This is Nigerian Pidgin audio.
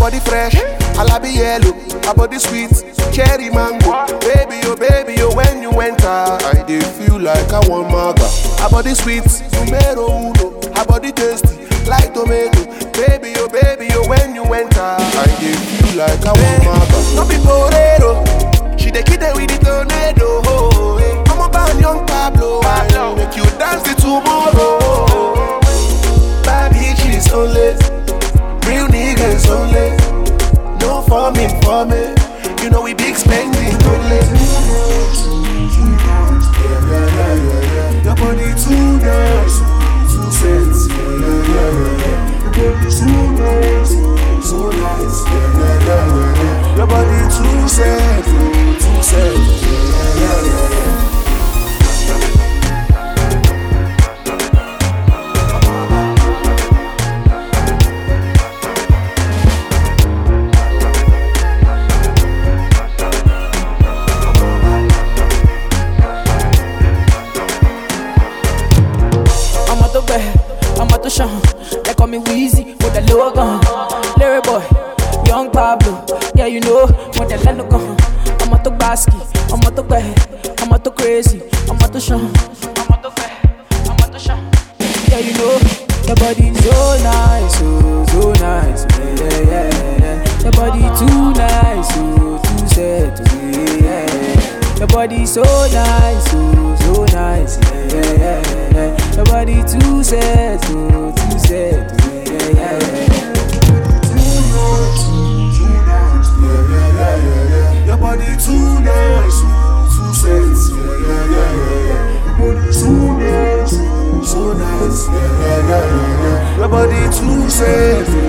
body fresh, alabi yellow, her body sweet, cherry mango. Baby, oh baby, oh when you enter, I dey feel like I want maga. Her body sweet, numero uno, her body tasty, like tomato. Baby, oh baby, oh when you enter, I dey feel like I want maga. No be torero, she dey kill them with the tornado. Oh, eh. I'm a bad young Pablo, I make you dance the tomorrow. Bad bitches only, real niggas only. No farming for me, you know we big spending only. Your body too nice, too sexy. Your body too nice, so nice. Your body too sexy, too sexy. I'm out the bed, I'm out the shine. They call me Weezy with the low gun. Larry boy, young Pablo. Yeah, you know, when the land gun. I'm out the basket, I'm out the bed, I'm out the crazy, I'm out the shine. I'm out the bed, I'm out the shine. Yeah, you know, your body so nice, oh, so nice. Yeah, yeah, yeah, yeah. Your body too nice, oh, too set, oh, yeah, yeah. Your body so nice, oh, so nice, yeah, yeah, yeah, yeah. Your body too set, oh, too set, oh, yeah, yeah, yeah. Your body too nice, too sexy. Yeah, yeah, yeah, yeah. Your body too nice, so nice. Yeah, yeah, yeah, yeah. Your body too sexy,